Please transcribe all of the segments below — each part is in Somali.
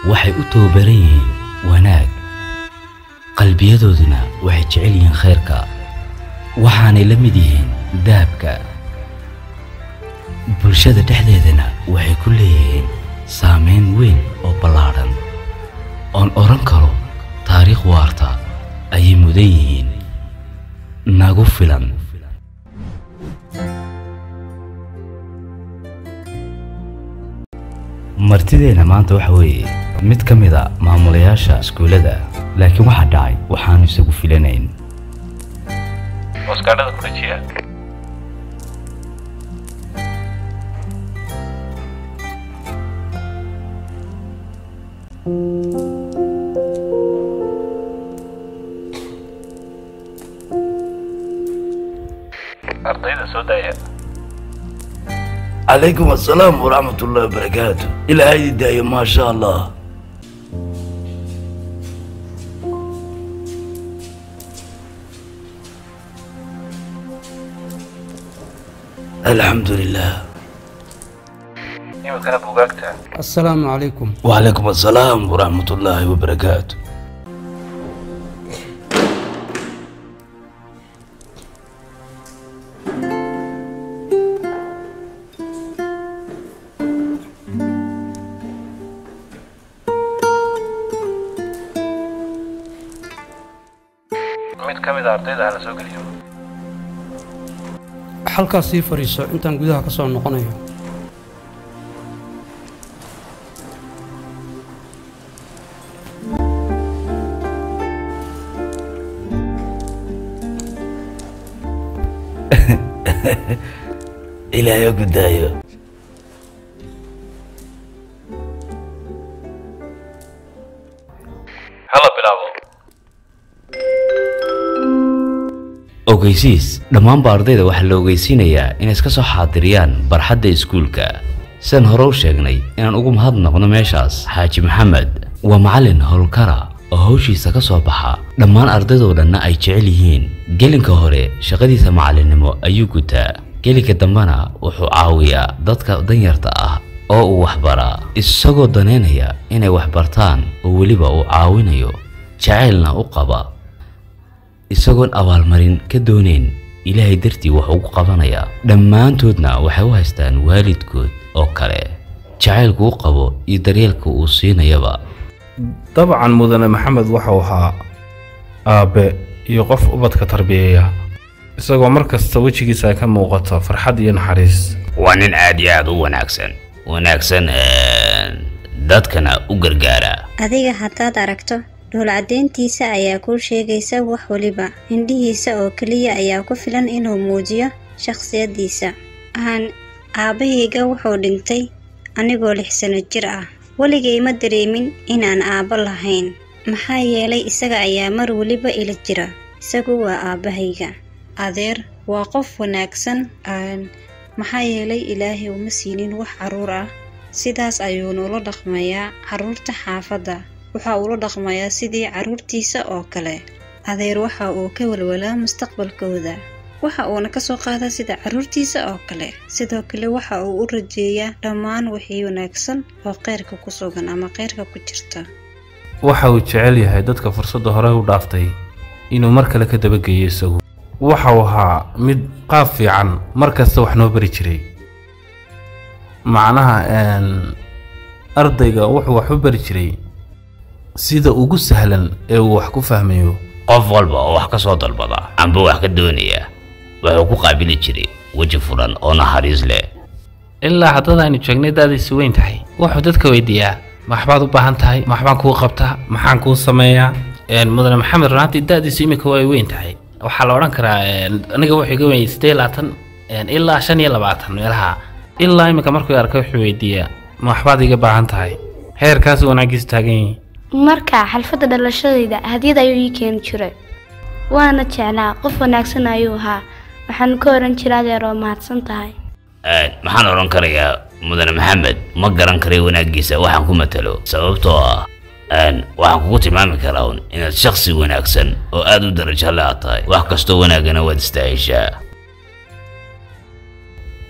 waxay u tababaran yihiin wanaag qalbiyadooduna waxay jecel yihiin khayrka waxaanay la mid yihiin dahabka bulshada dhexdeedana waxay ku leeyihiin saamayn weyn oo ballaadhan oon odhan karo taariikh waarta ayay mudan yihiin nagu filan martideenna maanta waxa weeye mid ka mid a maamulayaasha iskuullada laakiin waxaa dhacay waxaanu isagu filanayn booskaadhada ku dhajiya ardayda soo daaya calaykum assalaam waraxmat ullahi wabarakaatu ilaahay idin daayo maa sha allah alxamdu lilah imikana buugaagta asalaamu calaykum wacalaykum assalaam waraxmat ullaahi wabarakaatu mid ka mid a ardayda hala soo geliyo halkaas sii fadhiiso intaan gudaha ka soo noqonayo ilaahay ha ku daayo hala bilaabo ogeysiis dhammaanba ardayda waxaa la ogeysiinayaa inay iska soo xaadiriyaan barxadda iskuulka sidaan hore u sheegnay inaan ugu mahadnaqno meeshaas xaaji maxamed waa macallin howlkara oo hawshiisa ka soo baxa dhammaan ardaydoo dhanna ay jecel yihiin gelinka hore shaqadiisa macallinnimo ayuu gutaa gelinka dambena wuxuu caawiyaa dadka danyarta ah oo uu waxbaraa isagoo danaynaya inay waxbartaan oo weliba uu caawinayo jacaylna u qaba isagoon abaalmarin ka doonayn ilaahay dartii wax ugu qabanayaa dhammaantoodna waxay u haystaan waalidkood oo kale jacaylku u qabo iyo daryeelka uu siinayaba dabcan mudane maxamed waxau ahaa aabbe iyo qof ubadka tarbiyeeya isagoo mar kasta wejigiisa ay ka muuqato farxad iyo naxariis waa nin aad iyo aad u wanaagsan wanaagsan dadkana u gargaara adiga haddaad aragto dhowlcadayntiisa ayaa kuu sheegaysa wax weliba indhihiisa oo keliya ayaa ku filan inuu muujiyo shakhsiyaddiisa aan aabbahayga wuxuu dhintay anigoo lix sano jir ah weligay ma dareemin inaan aabbo lahayn maxaa yeelay isaga ayaa mar weliba ila jira isagu waa aabbahayga adeer waa qof wanaagsan aan maxaa yeelay ilaahay uma siinin wax carruur ah sidaas ayuu nula dhaqmayaa carruurta xaafadda waxa uu la dhaqmayaa sidii carruurtiisa oo kale adeer waxa uu ka walwalaa mustaqbalkooda waxa uuna ka soo qaadaa sida carruurtiisa oo kale sidoo kale waxa uu u rajeeyaa dhammaan wixii wanaagsan oo kheyrka ku sugan ama kheyrka ku jirta waxa uu jecel yahay dadka fursadda hore u dhaaftay inuu mar kale ka dabageeyo isagu waxau ahaa mid qaab fiican mar kasta wax noo bari jiray macnaha een, ardayga wuxuu wax u bari jiray sida ugu sahlan ee uu wax ku fahmayo qof walba oo wax ka soo dalbada amba wax ka doonaya wuxuu ku qaabili jiray weji furan oo naxariis leh ilaa haddada aynu joognay daadiisu weyn tahay wuxuu dadka weydiiyaa ma waxbaad u baahan tahay ma waxbaan kuu qabtaa maxaan kuu sameeyaa Een, mudane maxamed runaantii daadiisu imika way weyn tahay waxaa la odhan karaa een, aniga wuxuu iga weyn siddeed iyo labaatan een, ilaa shan iyo labaatan meelaha ilaa imika markuu arkay wuxuu weydiiyaa ma waxbaad iga baahan tahay heerkaas wanaagiisu taagan yihiin marka xalfadda dhalashadayda hadiyad ayuu ii keeni jiray waana jeclaa qof wanaagsan ayuu ahaa waxaan ka oran jiray adeer oo mahadsan tahay maxaan odhan karayaa mudane maxamed ma garan karay wanaaggiisa waxaan ku matalo sababtoo ah een, waxaan kugu tilmaami karaa un inaad shakhsi wanaagsan oo aad u darajo le aad tahay wax kastoo wanaagana waad istaahishaa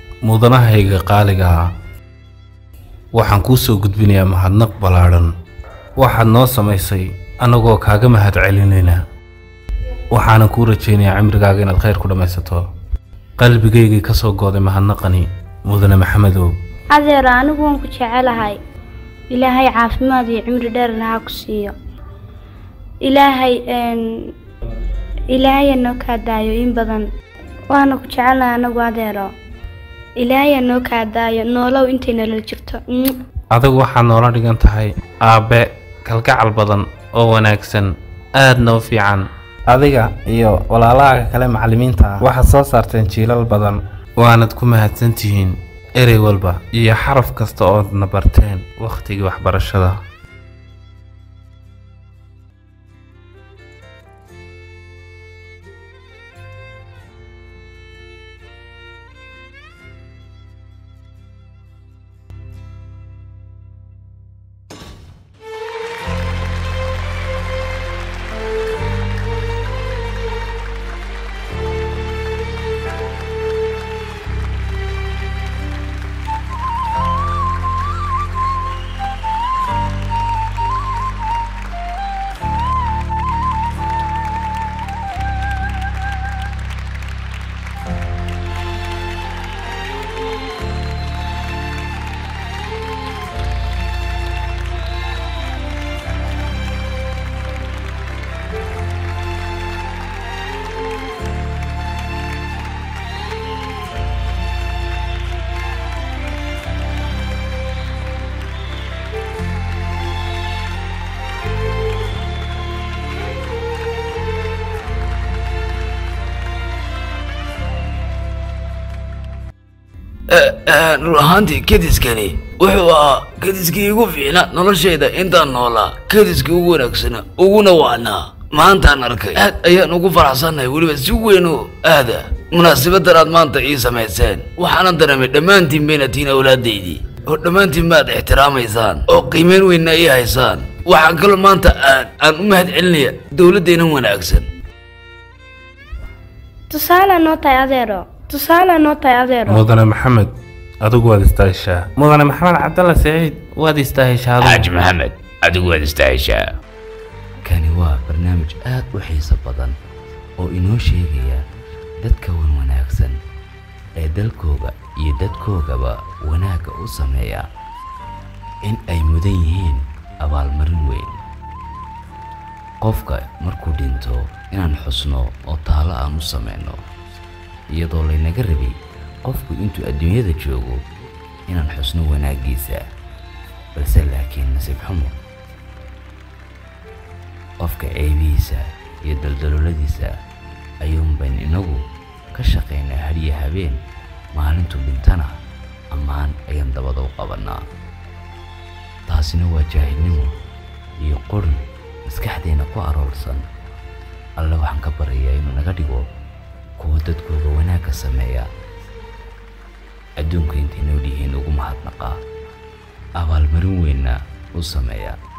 mudanahayga qaaliga ah waxaan kuu soo gudbinayaa mahadnaq ballaadhan waxaad noo samaysay annagoo kaaga mahad celinayna waxaanan kuu rajaynayaa cimrigaaga inaad khayr ku dhammaysato qalbigaygii ka soo gooday mahadnaqani mudane maxamedow adeero anigu waan ku jecelahay ilaahay caafimaad iyo cimri dheerna ha ku siiyo ilaahay een, ilaahay ha noo kaa daayo in badan waana ku jecelahay anagu adeero ilaahay ha noo kaa daayo noolow intay nolol jirto Mm. adigu waxaad noola dhigan tahay aabbe kalgacal badan oo wanaagsan aadna u fiican adiga iyo walaalahaaga kale macallimiinta ah waxaad soo saarteen jiilal badan waanad ku mahadsan tihiin erey walba iyo xaraf kasta oodna barteen wakhtigii waxbarashada run ahaantii kediskani wuxuu ahaa kediskii igu fiicna noloshayda intaan noolaa kediskii ugu wanaagsana uguna wacnaa maantaan arkay aad ayaan ugu faraxsannahay weliba si weyn oo aada munaasabadan aad maanta ii samayseen waxaanan dareemay dhammaantiin bayna tihiin awlaadaydii oo dhammaantiin maad ixtiraamaysaan oo qiimeyn weynna ii haysaan waxaan kaloo maanta aan aan u mahad celinaya dowladdeennan wanaagsan tusaale noo tahay adeero tusaale noo tahay adeero mudane maxamed adigu waad istaashaa mudane maxamed cabdalle saciid waad istaaheshaa xaaji adigu maxamed adigu waad istaaheshaa kani waa barnaamij aad u xiiso badan oo inoo sheegaya dadka wan wanaagsan ee dalkooga iyo dadkoogaba wanaagga u sameeya in ay mudan yihiin abaalmarin weyn qofka markuu dhinto inaan xusno oo taalo aan u samayno iyadoo laynaga rabay qofku intuu adduunyada joogo inaan xusno wanaaggiisa balse laakiin nasiib xumo qofka ceebihiisa iyo daldalooladiisa ayuunbayn inagu ka shaqaynaa hadhiyo habeen maalintuu dhintana ammaan ayaan dabada u qabannaa taasina waa jaahilnimo iyo qori maskaxdeenna ku aroorsan alle waxaan ka baryayaa inuu naga dhigo kuwa dadkooga wanaagga sameeya adduunka intay nool yihiin ugu mahadnaqaa abaalmarin weynna u sameeya